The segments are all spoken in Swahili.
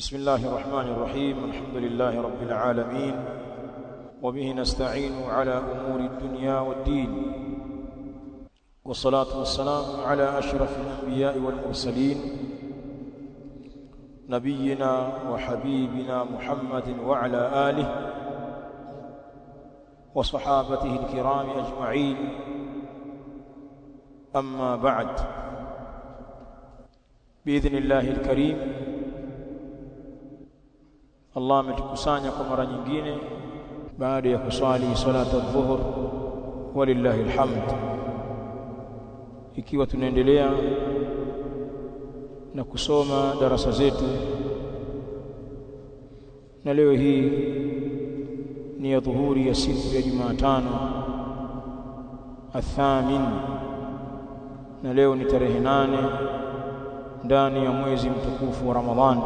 بسم الله الرحمن الرحيم الحمد لله رب العالمين وبه نستعين على أمور الدنيا والدين والصلاة والسلام على أشرف الأنبياء والمرسلين نبينا وحبيبنا محمد وعلى آله وصحابته الكرام أجمعين أما بعد بإذن الله الكريم Allah ametukusanya kwa mara nyingine baada ya kuswali salata dhuhur walillahi alhamd ikiwa tunaendelea na kusoma darasa zetu na leo hii ni ya dhuhuri ya siku ya Jumatano athamin na leo ni tarehe nane ndani ya mwezi mtukufu wa Ramadhani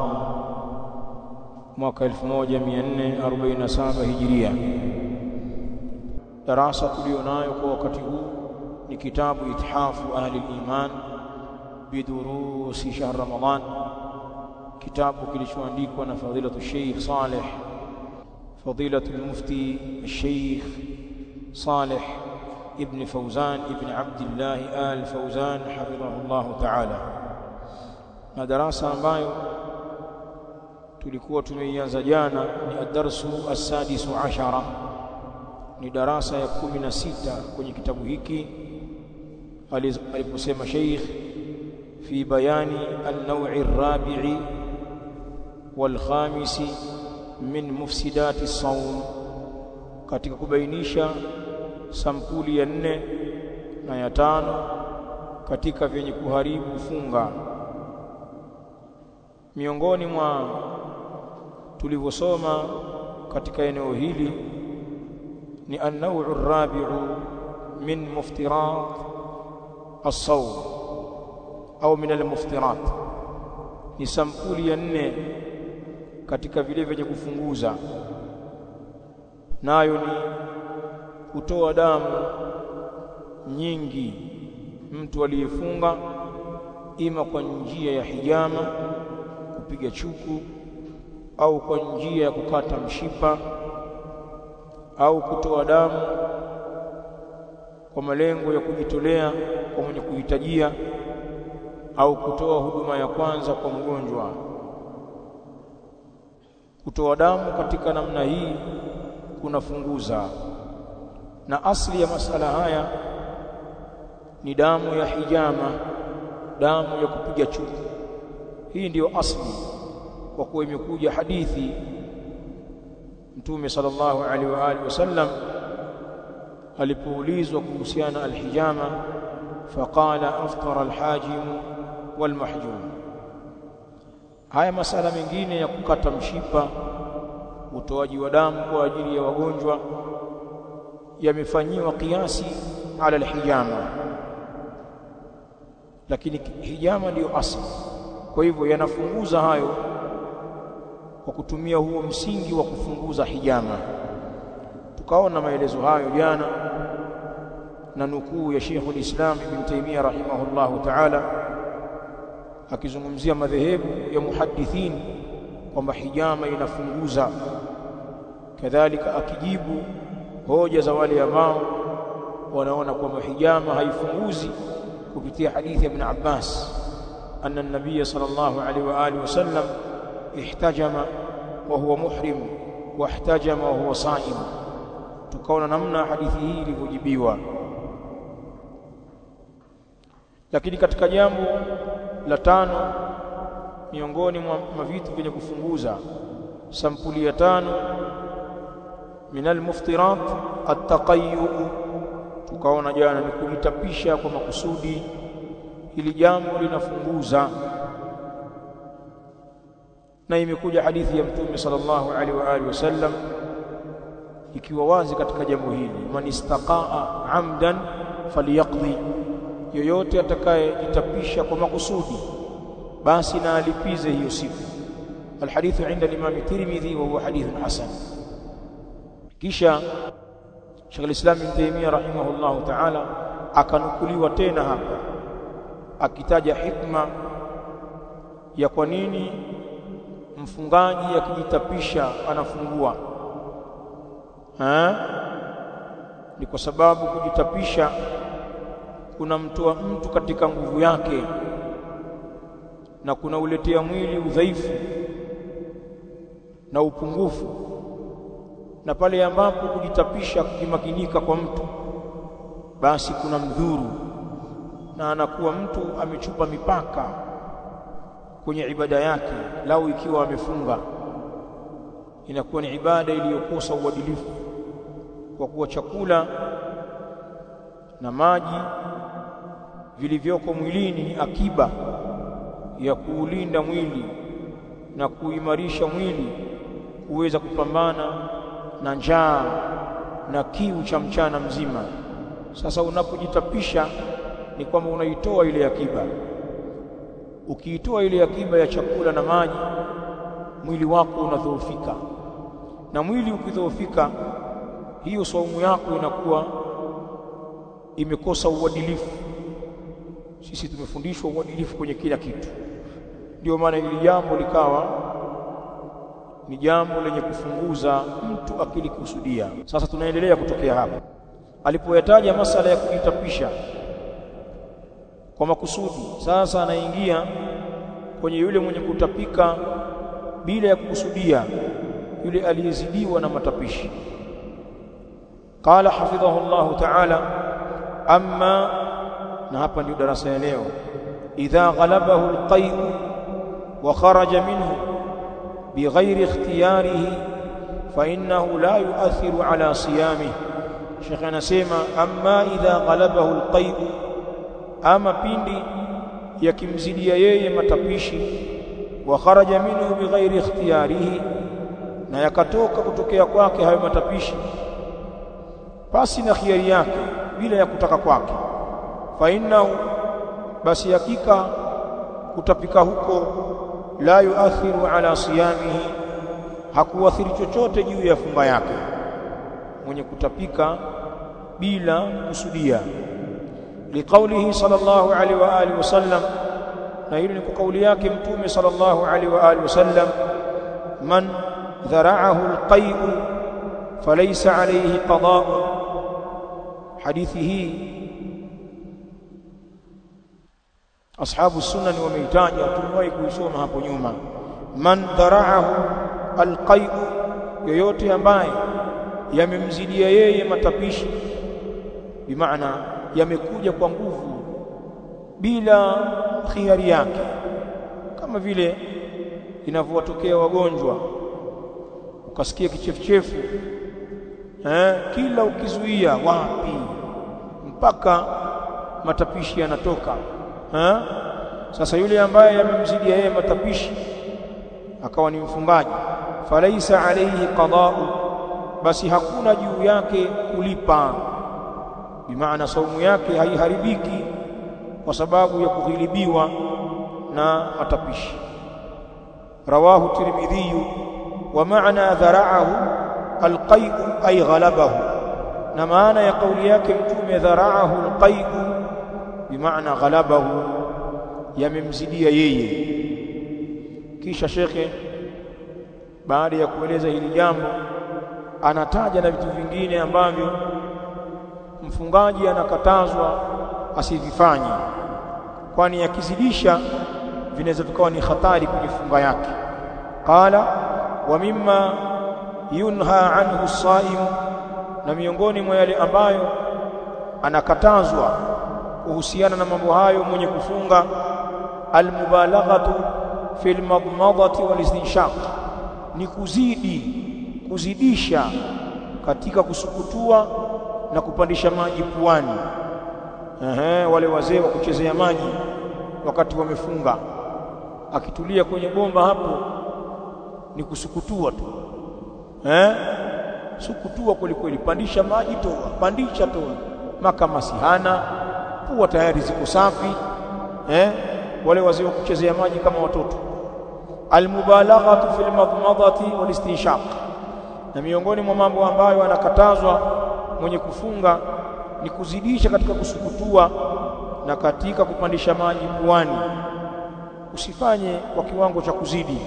mwaka 1447 hijiria darasa tulionayo kwa wakati huu ni kitabu ithafu ahli iman bidurusi shahr ramadan kitabu kilichoandikwa na fadilatu sheikh saleh fadilatu mufti sheikh saleh ibn fawzan ibn abdullah al fawzan hafidhahullah ta'ala na darasa ambayo tulikuwa tumeianza jana ni adarsu as-sadisu ashara ni darasa ya kumi na sita kwenye kitabu hiki aliposema Sheikh fi bayani an-naw'i ar-rabi'i wal-khamisi min mufsidati as-sawm katika kubainisha sampuli ya nne na ya tano katika vyenye kuharibu funga miongoni mwa tulivyosoma katika eneo hili ni an-naw'u ar-rabi'u min muftirat as-sawm au min al-muftirat ni sampuli ya nne katika vile vyenye kufunguza nayo ni kutoa damu nyingi mtu aliyefunga ima kwa njia ya hijama kupiga chuku au kwa njia ya kukata mshipa au kutoa damu kwa malengo ya kujitolea kwa mwenye kuhitajia au kutoa huduma ya kwanza kwa mgonjwa kutoa damu katika namna hii kunafunguza na asli ya masala haya ni damu ya hijama damu ya kupiga chuku hii ndiyo asli kwa kuwa imekuja hadithi Mtume sallallahu alaihi wa alihi wasallam alipoulizwa kuhusiana alhijama faqala aftara alhajim walmahjum haya masala mengine ya kukata mshipa utoaji wa damu kwa ajili ya wagonjwa yamefanyiwa kiasi ala alhijama lakini hijama ndiyo asli kwa hivyo yanafunguza hayo kwa kutumia huo msingi wa kufunguza hijama tukaona maelezo hayo jana na nukuu ya Sheikh ulislam Ibn Taymiyyah rahimahullahu ta'ala akizungumzia madhehebu ya muhaddithin kwamba hijama inafunguza kadhalika akijibu hoja za wale ambao wanaona kwamba hijama haifunguzi kupitia hadithi ya Ibn Abbas أن النبي صلى الله عليه وآله وسلم احتجم وهو محرم واحتجم وهو صائم tukaona namna hadithi hii ilivyojibiwa lakini katika jambo la tano miongoni mwa vitu vyenye kufunguza sampuli ya tano min almuftirat at-taqayyu tukaona jana ni kujitapisha kwa makusudi ili jambo linafunguza na imekuja hadithi ya mtume sallallahu alaihi wa alihi wasallam ikiwa wazi katika jambo hili man istaqaa amdan falyaqdi yoyote atakayejitapisha kwa makusudi basi na alipize hiyo siku alhadithu inda al-imam Tirmidhi wa huwa hadithun hasan kisha Sheikh al-Islam Ibn Taymiyyah rahimahullahu ta'ala akanukuliwa tena hapa akitaja hikma ya kwa nini mfungaji akijitapisha anafungua ha? ni kwa sababu kujitapisha kunamtoa mtu katika nguvu yake na kunauletea mwili udhaifu na upungufu na pale ambapo kujitapisha kukimakinika kwa mtu basi kuna mdhuru na anakuwa mtu amechupa mipaka kwenye ibada yake lau ikiwa amefunga inakuwa ni ibada iliyokosa uadilifu kwa kuwa chakula na maji vilivyoko mwilini ni akiba ya kuulinda mwili na kuimarisha mwili kuweza kupambana na njaa na kiu cha mchana mzima. Sasa unapojitapisha ni kwamba unaitoa ile akiba. Ukiitoa ile akiba ya chakula na maji, mwili wako unadhoofika, na mwili ukidhoofika, hiyo saumu yako inakuwa imekosa uadilifu. Sisi tumefundishwa uadilifu kwenye kila kitu, ndio maana hili jambo likawa ni jambo lenye kufunguza mtu akilikusudia. Sasa tunaendelea kutokea hapo alipoyataja masala ya kujitapisha kwa makusudi. Sasa anaingia kwenye yule mwenye kutapika bila ya kukusudia, yule aliyezidiwa na matapishi. Qala hafidhahu Allahu ta'ala, amma, na hapa ndio darasa ya leo, idha ghalabahu alqay'u wa kharaja minhu bighairi ikhtiyarihi fa innahu la yu'athiru ala siyamihi. Sheikh anasema amma idha ghalabahu alqay'u ama pindi yakimzidia yeye matapishi wa kharaja minhu bighairi ikhtiyarihi na yakatoka kutokea kwake hayo matapishi pasi na khiari yake bila ya kutaka kwake fa innahu basi hakika kutapika huko la yuathiru ala siyamihi hakuathiri chochote juu ya funga yake mwenye kutapika bila kusudia liqaulihi sallallahu alaihi wa alihi wasallam na hilo ni kwa kauli yake mtume sallallahu alaihi wa alihi wasallam man dhara'ahu alqay'u falaysa alayhi qada'u hadithi hii ashabu sunani wameitaja tumewahi kuisoma hapo nyuma man dhara'ahu alqay'u yoyote ambaye yamemzidia yeye matapishi bimaana yamekuja kwa nguvu bila khiari yake kama vile inavyowatokea wagonjwa ukasikia kichefuchefu eh kila ukizuia wapi mpaka matapishi yanatoka eh sasa yule ambaye yamemzidia yeye matapishi akawa ni mfungaji falaisa alayhi qada'u basi hakuna juu yake kulipa bimaana saumu yake haiharibiki kwa sababu ya kughilibiwa na matapishi rawahu tirmidhi wa maana dhara'ahu alqay'u ay ghalabahu na maana ya kauli yake mtume dhara'ahu alqay'u bimaana ghalabahu yamemzidia yeye kisha shekhe baada ya kueleza hili jambo anataja na vitu vingine ambavyo mfungaji anakatazwa asivifanye kwani akizidisha vinaweza vikawa ni hatari kwenye funga yake qala wa mimma yunha anhu as-saim na miongoni mwa yale ambayo anakatazwa kuhusiana na mambo hayo mwenye kufunga almubalaghatu fil madmadati wal istinshaq ni kuzidi kuzidisha katika kusukutua na kupandisha maji puani ehe wale wazee wa kuchezea maji wakati wamefunga akitulia kwenye bomba hapo ni kusukutua tu eh sukutua kweli kweli pandisha maji toa pandisha toa maka masihana pua tayari ziko safi eh wale wazee wa kuchezea maji kama watoto almubalaghatu fil madmadati wal istinshaq na miongoni mwa mambo ambayo anakatazwa mwenye kufunga ni kuzidisha katika kusukutua na katika kupandisha maji puani usifanye kwa kiwango cha kuzidi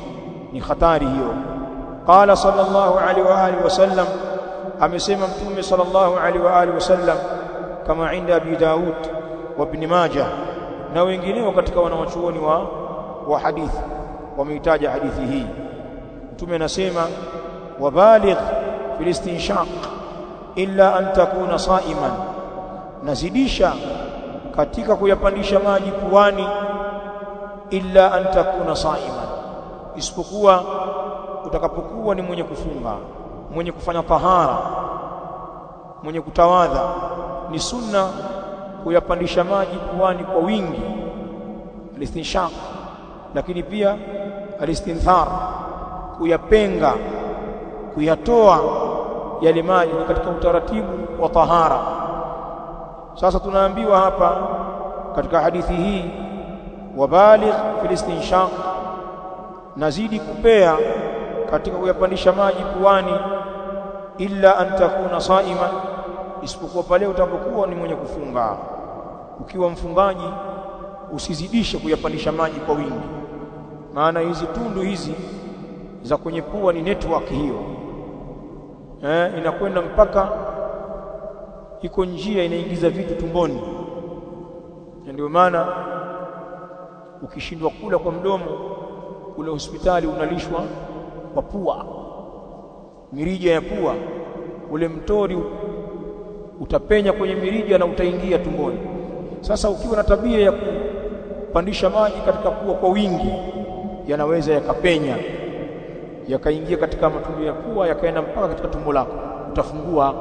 ni hatari hiyo qala sallallahu alaihi wa alihi wasallam amesema mtume sallallahu alaihi wa alihi wasallam kama inda abi daud wa ibn majah na wengineo katika wanawachuoni wa wa hadithi wameitaja hadithi hii mtume anasema wabaligh fil istinshaq illa an takuna saiman nazidisha katika kuyapandisha maji puani illa an takuna saiman isipokuwa utakapokuwa ni mwenye kufunga mwenye kufanya tahara mwenye kutawadha ni sunna kuyapandisha maji puani kwa wingi alistinshaq lakini pia alistinthar kuyapenga kuyatoa yale maji katika utaratibu wa tahara sasa tunaambiwa hapa katika hadithi hii wabaligh fil istinshaq nazidi kupea katika kuyapandisha maji puani illa an takuna saima isipokuwa pale utapokuwa ni mwenye kufunga ukiwa mfungaji usizidishe kuyapandisha maji kwa wingi maana hizi tundu hizi za kwenye pua ni network hiyo eh, inakwenda mpaka iko njia inaingiza vitu tumboni ndio maana ukishindwa kula kwa mdomo ule hospitali unalishwa kwa pua mirija ya pua ule mtori utapenya kwenye mirija na utaingia tumboni sasa ukiwa na tabia ya kupandisha maji katika pua kwa wingi yanaweza yakapenya yakaingia katika matundu ya pua yakaenda mpaka katika tumbo lako utafungua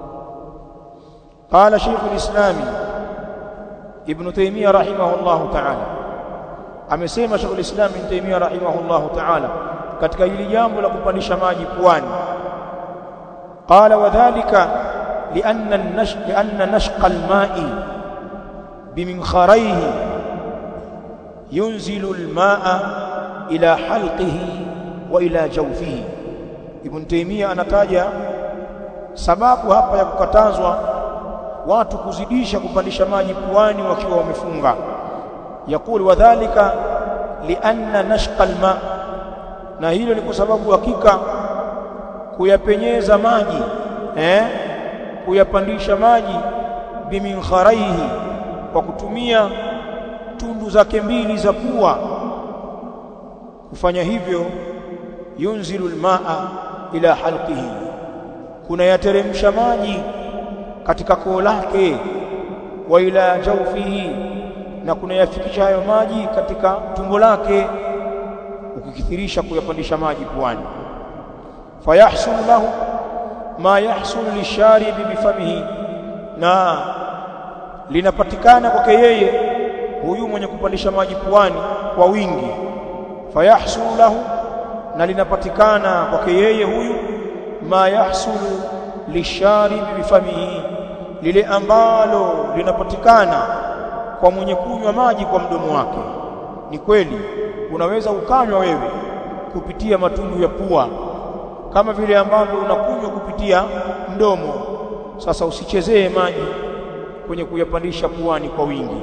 قال شيخ الإسلام ابن تيمية رحمه الله تعالى amesema Sheikh al-Islam Ibn Taymiyyah rahimahullah ta'ala katika hili jambo la kupandisha maji puani qala wadhālika lianna an-nash lianna nashqa al-ma'i biminkharihi yunzilu al-ma'a ila halqihi wa ila jawfihi Ibn Taymiyyah anataja sababu hapa ya kukatazwa watu kuzidisha kupandisha maji puani wakiwa wamefunga yakul wadhālika lianna nashqa alma na hilo ni kwa sababu hakika kuyapenyeza maji eh kuyapandisha maji biminkharihi kwa kutumia tundu zake mbili za pua kufanya hivyo yunzilu almaa ila halqihi kuna yateremsha maji katika koo lake wa ila jawfihi na kuna yafikisha hayo maji katika tumbo lake ukikithirisha kuyapandisha maji puani fayahsul lahu ma yahsul lisharibi bifamihi na linapatikana kwake yeye huyu mwenye kupandisha maji puani kwa wingi fayahsul lahu na linapatikana kwake yeye huyu ma yahsulu lisharibi bifamihi lile ambalo linapatikana kwa mwenye kunywa maji kwa mdomo wake ni kweli unaweza ukanywa wewe kupitia matundu ya pua kama vile ambavyo unakunywa kupitia mdomo sasa usichezee maji kwenye kuyapandisha puani kwa wingi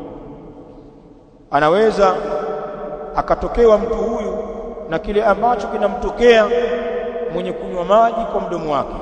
anaweza akatokewa mtu huyu na kile ambacho kinamtokea mwenye kunywa maji kwa mdomo wake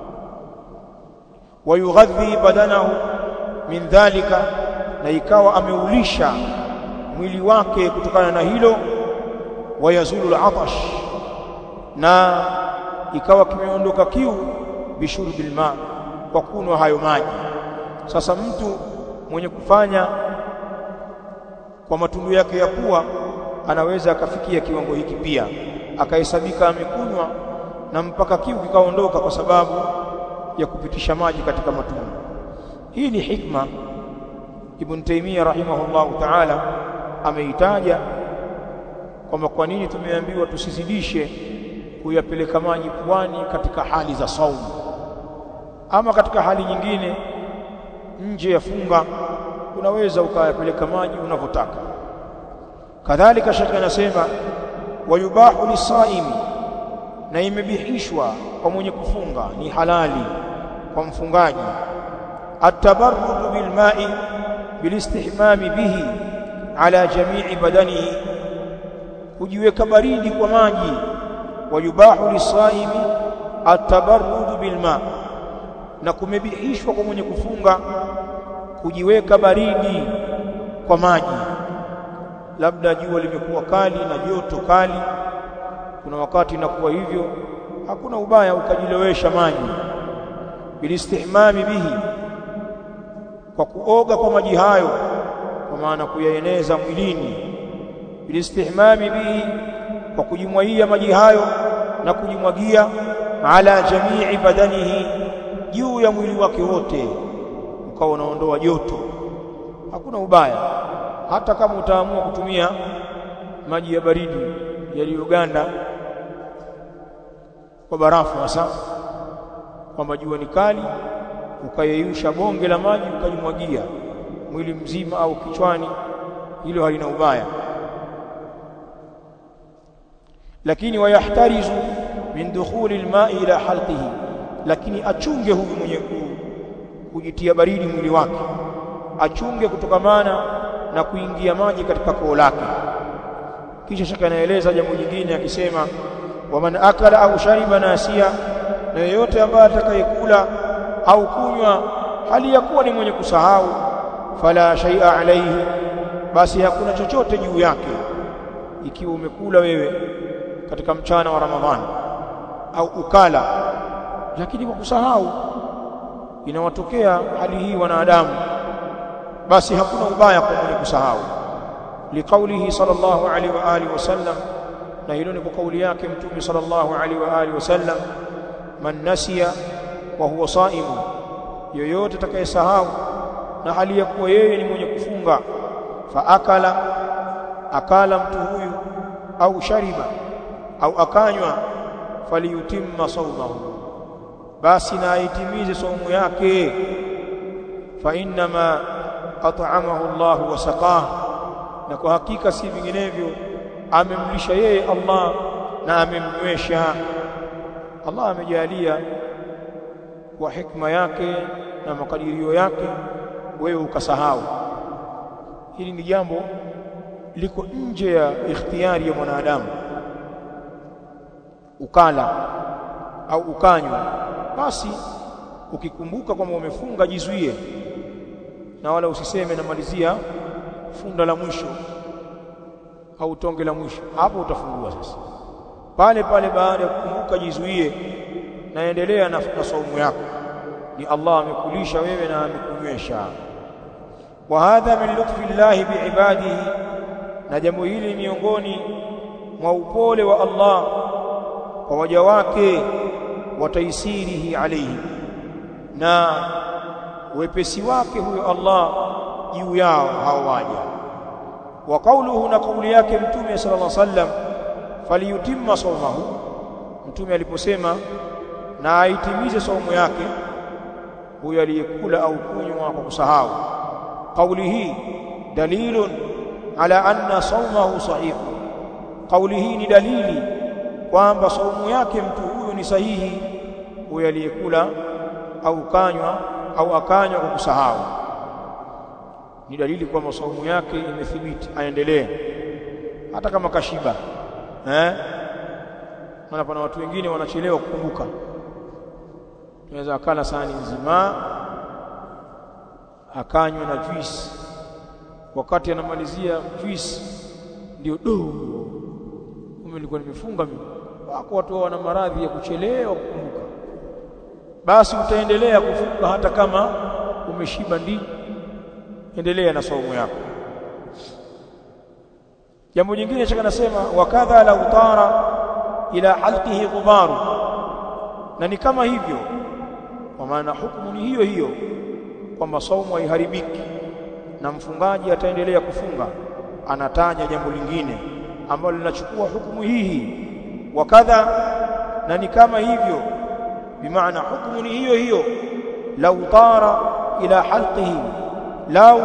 wayughadhi badanahu min dhalika na ikawa ameulisha mwili wake kutokana na hilo wayazulu al-atash na ikawa kimeondoka kiu bishurbil ma kwa kunwa hayo maji sasa mtu mwenye kufanya kwa matundu yake ya pua anaweza akafikia kiwango hiki pia akahesabika amekunywa na mpaka kiu kikaondoka kwa sababu ya kupitisha maji katika matundu hii ni hikma Ibn Taymiyyah rahimahullahu ta'ala ameitaja kwamba kwa nini tumeambiwa tusizidishe kuyapeleka maji puani katika hali za saumu ama katika hali nyingine nje ya funga unaweza ukayapeleka maji unavyotaka kadhalika shekhe anasema wayubahu lisaimi na imebihishwa kwa mwenye kufunga ni halali kwa mfungaji atabarrudu bilma'i bilistihmami bihi ala jami'i badanihi hujiweka baridi kwa maji wayubahu lisaimi atabarrudu bilma na kumebihishwa kwa mwenye kufunga kujiweka baridi kwa maji labda jua limekuwa kali na joto kali kuna wakati inakuwa hivyo hakuna ubaya ukajilowesha maji bilistihmami bihi kwa kuoga kwa maji hayo kwa maana kuyaeneza mwilini bilistihmami bihi kwa kujimwagia maji hayo na kujimwagia ala jamii badanihi juu ya mwili wake wote ukawa unaondoa joto hakuna ubaya hata kama utaamua kutumia maji ya baridi yaliyoganda kwa barafu hasa kwamba jua ni kali ukayeyusha bonge la maji ukajimwagia mwili mzima au kichwani hilo halina ubaya lakini wayahtarizu min dukhuli alma'i ila halqihi lakini achunge huyu mwenye kujitia baridi mwili wake achunge kutokamana na kuingia maji katika koo lake kisha shaka anaeleza jambo jingine akisema waman akala au shariba nasia na yeyote ambaye atakayekula au kunywa hali ya kuwa ni mwenye kusahau fala shay'a alayhi basi hakuna chochote juu yake ikiwa umekula wewe katika mchana wa Ramadhani au ukala lakini kwa kusahau inawatokea hali hii wanadamu basi hakuna ubaya kwa mwenye kusahau liqaulihi sallallahu alaihi wa alihi wasallam na hilo ni kwa kauli yake mtume sallallahu alaihi wa alihi wasallam man nasiya wa huwa saimu yoyote atakayesahau na hali ya kuwa yeye ni mwenye kufunga fa akala akala mtu huyu au shariba au akanywa faliyutimma sawmahu basi na aitimize saumu yake fa innama at'amahu Allah wa saqah na kwa hakika si vinginevyo amemlisha yeye Allah na amemnywesha Allah amejalia kwa hikma yake na makadirio yake wewe ukasahau hili ni jambo liko nje ya ikhtiyari ya mwanadamu ukala au ukanywa basi ukikumbuka kwamba umefunga jizuie na wala usiseme namalizia funda la mwisho au tonge la mwisho hapo utafungua sasa pale pale baada ya kukumbuka jizuie naendelea na, na saumu yako ni Allah amekulisha wewe na amekunywesha wa hadha min lutfi llahi biibadihi na jambo hili miongoni mwa upole wa Allah kwa waja wake wa taisirihi alayhi na wepesi wake huyo Allah juu yao hao waja wa kauluhu na kauli yake mtume sallallahu alaihi wasallam faliyutimma sawmahu mtume aliposema na aitimize saumu yake huyo aliyekula au kunywa kwa kusahau kauli hii dalilun ala anna sawmahu sahih kauli hii ni dalili kwamba saumu yake mtu huyu ni sahihi huyo aliyekula au kanywa au akanywa kwa kusahau ni dalili kwamba saumu yake imethibiti aendelee hata kama kashiba eh maana pana watu wengine wanachelewa kukumbuka tunaweza akala sahani nzima akanywa na juice wakati anamalizia juice ndio do kumbe nilikuwa nimefunga mimi wako watu wana maradhi ya kuchelewa kukumbuka basi utaendelea kufunga hata kama umeshiba ndi endelea na saumu yako jambo jingine chaka nasema wakadha la utara ila halqihi ghubaru na ni kama hivyo kwa maana hukumu ni hiyo hiyo kwamba saumu haiharibiki na mfungaji ataendelea kufunga anataja jambo lingine ambalo linachukua hukumu hii wakadha na ni kama hivyo bimaana hukumu ni hiyo hiyo lau tara ila halqihi lau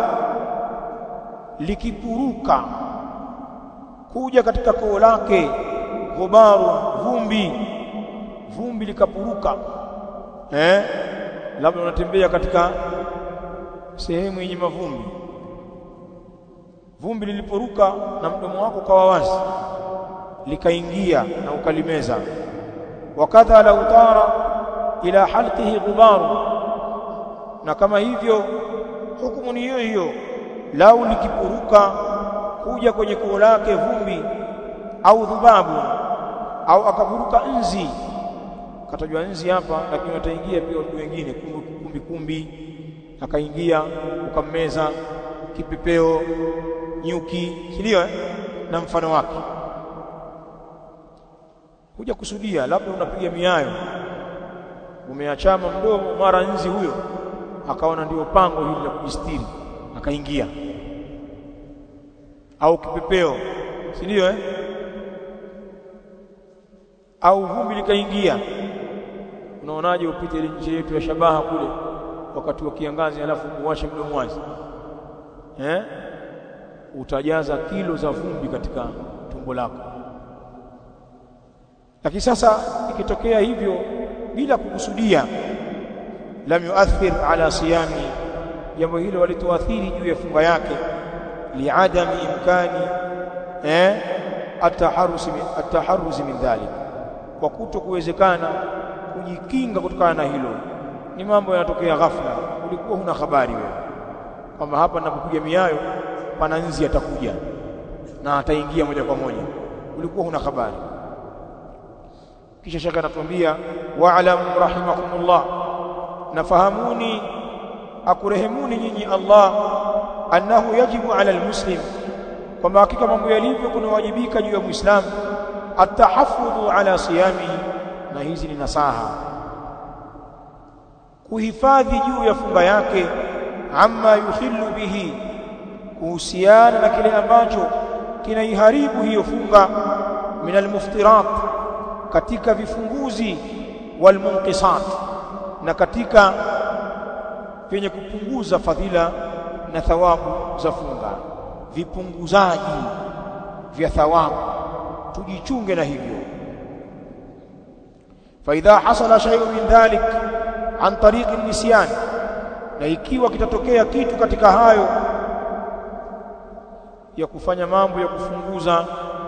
likipuruka kuja katika koo lake ghubaru vumbi vumbi likapuruka eh labda unatembea katika sehemu yenye mavumbi vumbi liliporuka na mdomo wako kawa wazi likaingia na ukalimeza wakadha lau tara ila halqihi ghubaru na kama hivyo hukumu ni hiyo hiyo lau likipuruka kuja kwenye koo lake vumbi au dhubabu au akapuruka nzi katajwa nzi hapa lakini wataingia pia watu wengine kumbi kumbi akaingia ukammeza kipepeo nyuki ndio eh? na mfano wake huja kusudia labda unapiga miayo umeachama mdomo mara nzi huyo akaona ndio pango hili la kujistiri akaingia au kipepeo si ndio eh au vumbi likaingia unaonaje upite ile nje yetu ya shabaha kule wakati wa kiangazi alafu uwashe mdomo wazi eh utajaza kilo za vumbi katika tumbo lako lakini sasa ikitokea hivyo bila kukusudia lam yuathir ala siyami jambo hilo walituathiri juu ya funga yake liadami imkani eh ataharusi ataharuzi min dhalik kwa kuto kuwezekana kujikinga kutokana na hilo ni mambo yanatokea ghafla ulikuwa huna habari wewe kwamba hapa ninapopiga miayo pana nzi atakuja na ataingia moja kwa moja ulikuwa huna habari kisha shaka anatuambia wa'lamu rahimakumullah nafahamuni akurehemuni nyinyi Allah annahu yajibu ala almuslim kwamba hakika mambo yalivyo kunawajibika juu ya muislamu atahafudhu ala siyamihi na hizi ni nasaha kuhifadhi juu ya funga yake amma yukhillu bihi kuhusiana na kile ambacho kinaiharibu hiyo funga min almuftirat katika vifunguzi walmunqisat na katika vyenye kupunguza fadhila na thawabu za funga vipunguzaji vya thawabu tujichunge na hivyo فإذا حصل شيء من ذلك عن طريق النسيان na ikiwa kitatokea kitu katika hayo ya kufanya mambo ya kufunguza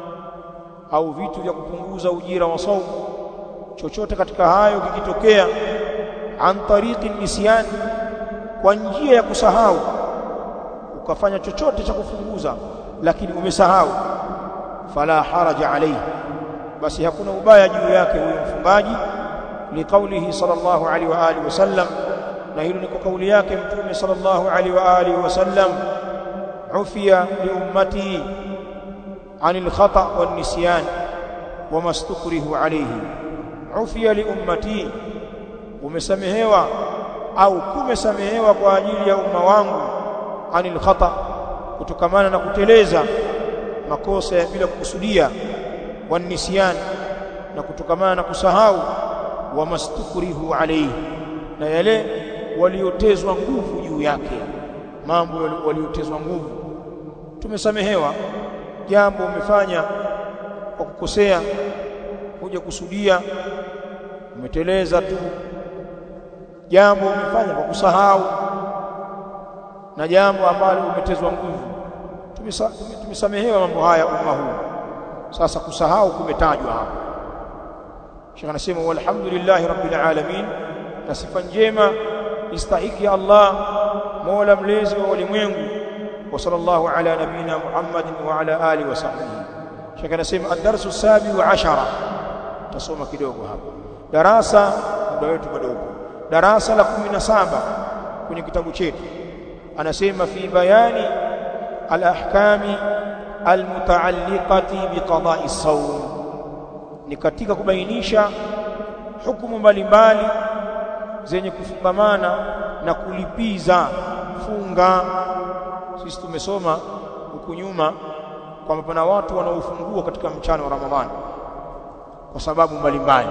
au vitu vya kupunguza ujira wa saumu chochote katika hayo kikitokea an tariqi nisyan kwa njia ya kusahau ukafanya chochote cha kufunguza lakini umesahau fala haraja alayhi basi hakuna ubaya juu yake huyo mfungaji liqaulihi sallallahu alaihi wa alihi wasallam na hilo ni kwa kauli yake mtume sallallahu alaihi wa alihi wasallam ufiya li ummati anil khata wan nisyan wama stukrihu alayhi ufiya li ummati umesamehewa au kumesamehewa kwa ajili ya umma wangu anil khata kutokamana na kuteleza makosa bila kukusudia wan nisyan na kutokamana na kusahau wama stukrihu alayhi na yale waliotezwa nguvu juu yake mambo waliotezwa nguvu tumesamehewa jambo umefanya kwa kukosea kuja kusudia umeteleza tu jambo umefanya kwa kusahau na jambo ambalo umetezwa nguvu tumesamehewa mambo haya umma huu sasa kusahau kumetajwa hapa Sheikh anasema walhamdulillahi rabbil alamin na sifa njema istahiki Allah Mola mlezi wa ulimwengu wa sallallahu ala nabina Muhammadin wa ala alihi wa sahbihi Sheikh anasema ad-darsu sabi wa ashara tasoma kidogo hapa darasa muda wetu bado darasa la 17 kwenye kitabu chetu anasema fi bayani al-ahkami al-mutaalliqati biqada'i as-sawm ni katika kubainisha hukumu mbalimbali zenye kufungamana na kulipiza funga sisi tumesoma huku nyuma kwamba pana watu wanaofungua katika mchana wa Ramadhani kwa sababu mbalimbali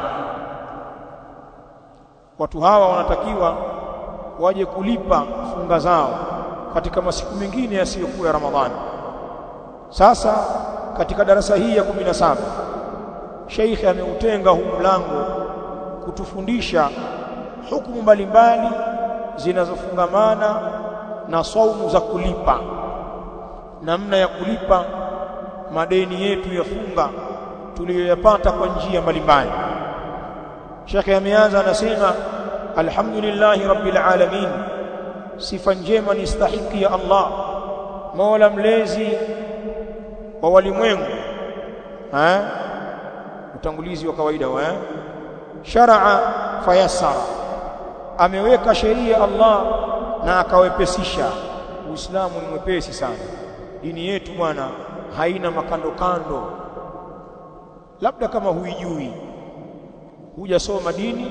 watu hawa wanatakiwa waje kulipa funga zao katika masiku mengine yasiyokuwa ya Ramadhani sasa katika darasa hii ya 17 Sheikh ameutenga huu mlango kutufundisha hukumu mbalimbali zinazofungamana na saumu za kulipa namna ya kulipa madeni yetu ya funga tuliyoyapata kwa njia mbalimbali Sheikh ameanza anasema alhamdulillahi rabbil alamin sifa njema ni stahiki ya Allah Mola mlezi wa walimwengu eh utangulizi wa kawaida wa eh? sharaa fayassara ameweka sheria Allah na akawepesisha Uislamu ni mwepesi sana dini yetu bwana haina makando kando labda kama huijui hujasoma dini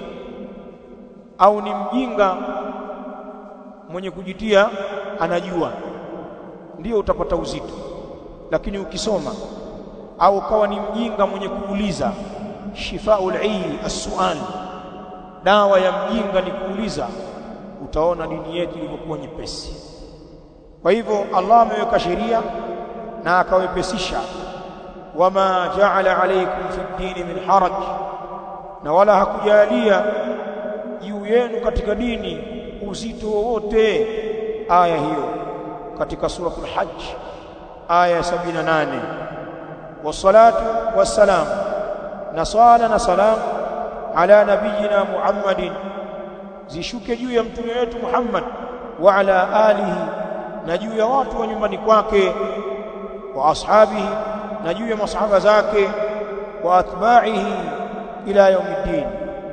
au ni mjinga mwenye kujitia anajua ndio utapata uzito lakini ukisoma au kawa ni mjinga mwenye kuuliza shifaul ayyi as-su'al dawa ya mjinga ni kuuliza utaona dini yetu ilivyokuwa nyepesi kwa hivyo Allah ameweka sheria na akawepesisha wama ja'ala alaykum fi dini min haraj na wala hakujalia juu yenu katika dini uzito wowote aya hiyo katika suratul hajj aya 78 wassalatu wassalam na swala na salam ala nabiyina muhammadin zishuke juu ya mtume wetu Muhammad wa ala alihi na juu ya watu wa nyumbani kwake wa ashabihi na juu ya masahaba zake wa atba'ihi ila yaumiddin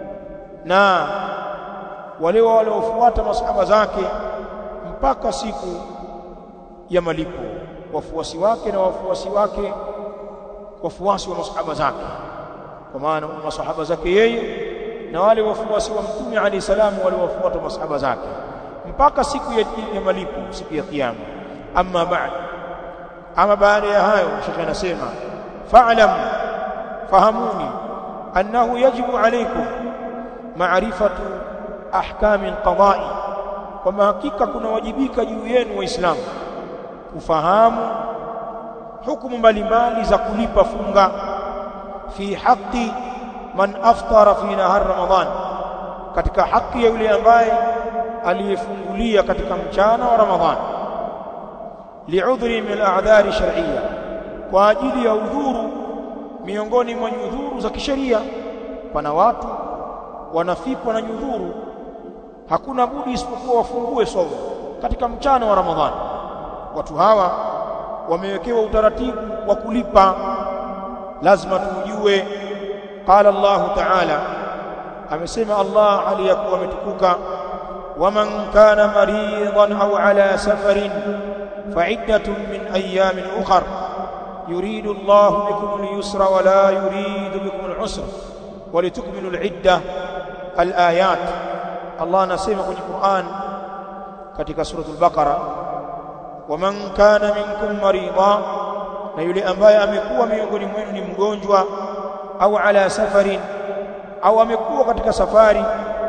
na wale waliofuata masahaba zake mpaka siku ya malipo wafuasi wake na wafuasi wake wafuasi wa masahaba zake kwa maana masahaba zake yeye na wale wafuasi wa mtume alayhi salamu wale wafuata masahaba zake mpaka siku ya, ya malipo siku ya kiyama amma ba'd ama baada ya hayo shekhe anasema fa'lam fahamuni annahu yajibu alaykum ma'rifatu ahkam alqada'i kwamba hakika kunawajibika juu yenu waislamu kufahamu hukumu mbalimbali za kulipa funga fi haqqi man aftara fi nahar ramadan katika haki ya yule ambaye aliyefungulia katika mchana wa ramadhan li'udhri min al'adhari shar'iyya kwa ajili ya udhuru miongoni mwa nyudhuru za kisheria pana watu wanafikwa na nyudhuru hakuna budi isipokuwa wafungue somo katika mchana wa ramadhani watu hawa wamewekewa utaratibu wa kulipa lazima tujue qala Allah ta'ala amesema Allah aliyakuwa ametukuka waman kana maridan au ala safarin fa'iddatun min ayamin ukhra yuridu Allah bikum al-yusra wa la yuridu bikum al-usra ولتكملوا العدة الآيات الله anasema kwenye Qur'an katika suratul Baqara waman kana minkum marida na yule ambaye amekuwa miongoni mwenu ni mgonjwa au ala safarin au amekuwa katika safari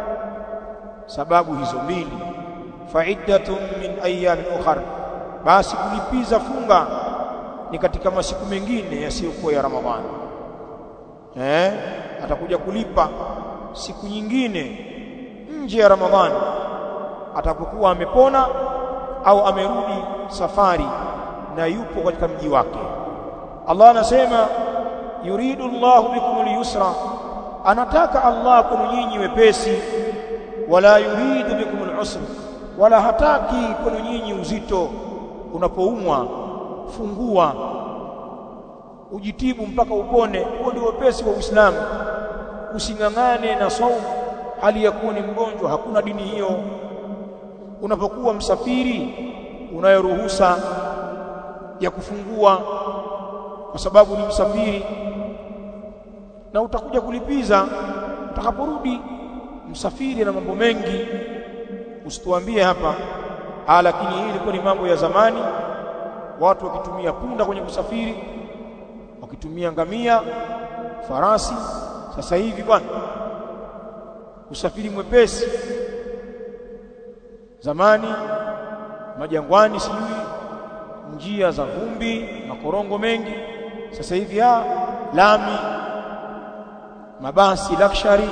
sababu hizo mbili fa'iddatun min ayyamin ukhra basi kulipiza funga ni katika masiku mengine yasiyokuwa ya Ramadhani eh atakuja kulipa siku nyingine nje ya Ramadhani atapokuwa amepona au amerudi safari na yupo katika mji wake Allah anasema yuridu Allahu bikum al-yusra anataka Allah kwenu nyinyi wepesi wala yuridu bikum al-usra wala hataki kwenu nyinyi uzito unapoumwa fungua ujitibu mpaka upone huo ndio wepesi wa Uislamu usingangane na saumu hali ya kuwa ni mgonjwa hakuna dini hiyo unapokuwa msafiri unayo ruhusa ya kufungua kwa sababu ni msafiri na utakuja kulipiza utakaporudi msafiri na mambo mengi usituambie hapa ah lakini hii ilikuwa ni mambo ya zamani watu wakitumia punda kwenye kusafiri wakitumia ngamia farasi sasa hivi bwana usafiri mwepesi zamani majangwani sijui njia za vumbi makorongo mengi sasa hivi ya lami mabasi luxury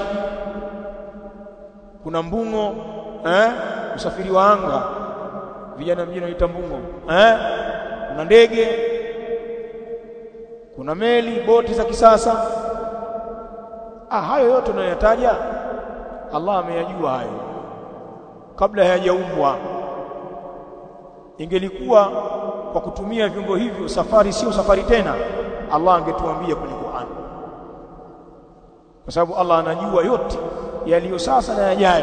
kuna mbungo eh usafiri wa anga vijana mjini wanaita mbungo eh kuna ndege kuna kuna meli boti za kisasa ah hayo yote tunayotaja Allah ameyajua hayo kabla hayajaumbwa ingelikuwa kwa kutumia vyombo hivyo safari sio safari tena Allah angetuambia kwenye Qur'an kwa sababu Allah anajua yote yaliyo sasa na yajayo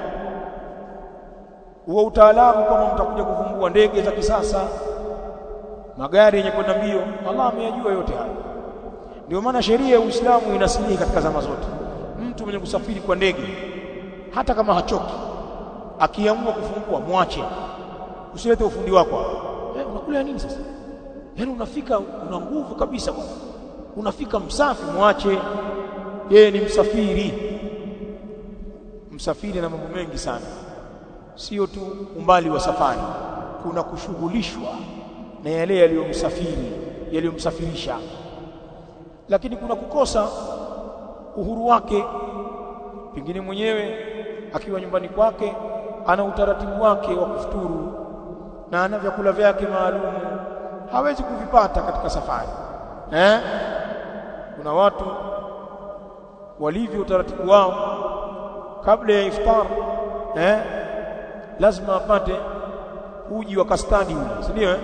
huo utaalamu kama mtakuja kuvumbua ndege za kisasa magari yenye kwenda mbio Allah ameyajua yote hayo ndio maana sheria ya Uislamu inasilihi katika zama zote mtu mwenye kusafiri kwa ndege hata kama hachoki akiamua kufungua mwache usilete ufundi wako eh, unakula nini sasa yaani unafika una nguvu kabisa bwana unafika msafi mwache yeye ni msafiri msafiri na mambo mengi sana sio tu umbali wa safari kuna kushughulishwa na yale yaliyomsafiri yaliyomsafirisha lakini kuna kukosa uhuru wake pengine mwenyewe akiwa nyumbani kwake ana utaratibu wake wa kufuturu na ana vyakula vyake maalum hawezi kuvipata katika safari eh kuna watu walivyo utaratibu wao kabla ya iftar eh lazima apate uji wa kastadi ule si ndio eh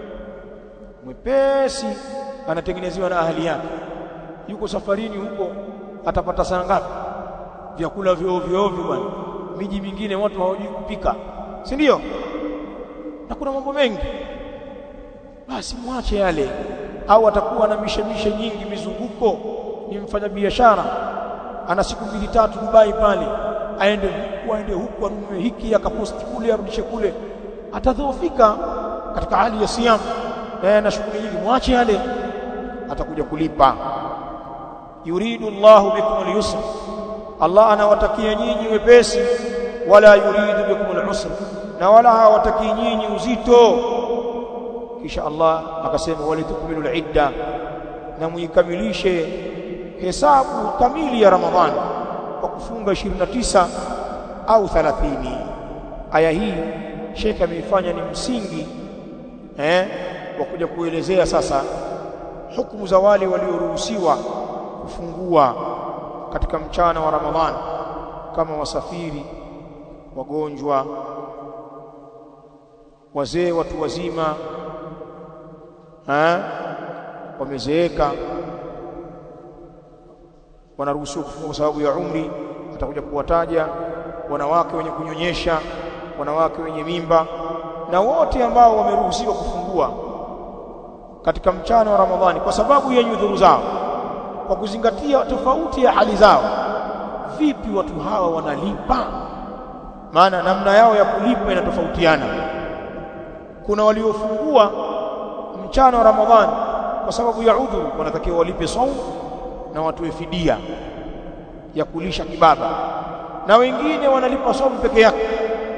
mwepesi anatengenezewa na ahali yake yuko safarini huko atapata saa ngapi vyakula vya ovyo ovyo bwana miji mingine watu hawajui kupika si ndio na kuna mambo mengi basi mwache yale au atakuwa na mishemishe nyingi mizunguko ni mfanya biashara ana siku mbili tatu Dubai pale aende huku aende huku anunue hiki akaposti kule arudishe kule atadhoofika katika hali ya siam na na shughuli nyingi mwache yale atakuja kulipa yuridu Allahu bikum al-yusra Allah anawatakia nyinyi wepesi wala yuridu bikum al-usra na wala hawatakii nyinyi uzito kisha Allah akasema walitukmilu al-idda na muikamilishe hesabu kamili ya Ramadhani kwa kufunga 29 au 30 aya hii Sheikh ameifanya ni msingi eh wa kuja kuelezea sasa hukumu za wale walioruhusiwa kufungua katika mchana wa Ramadhani kama wasafiri wagonjwa wazee watu wazima eh wamezeeka wanaruhusiwa kufunga kwa sababu ya umri atakuja kuwataja wanawake wenye kunyonyesha wanawake wenye mimba na wote ambao wameruhusiwa kufungua katika mchana wa Ramadhani kwa sababu ya nyudhuru zao kwa kuzingatia tofauti ya hali zao vipi watu hawa wanalipa maana namna yao ya kulipa inatofautiana kuna waliofungua mchana wa Ramadhani kwa sababu ya udhuru wanatakiwa walipe saumu na watoe fidia ya kulisha kibaba na wengine wanalipa saumu peke yake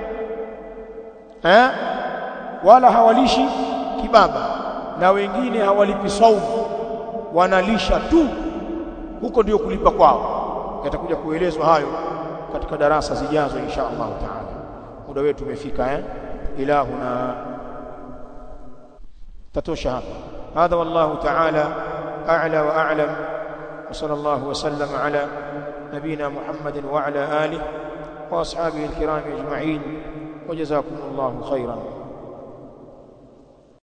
eh wala hawalishi kibaba na wengine hawalipi saumu wanalisha tu huko ndio kulipa kwao yatakuja kuelezwa hayo katika darasa zijazo insha Allah taala muda wetu umefika eh ilahuna tatosha hapa hadha wallahu taala a'la wa a'lam وصلى الله وسلم على نبينا محمد وعلى آله وأصحابه الكرام أجمعين وجزاكم الله خيرا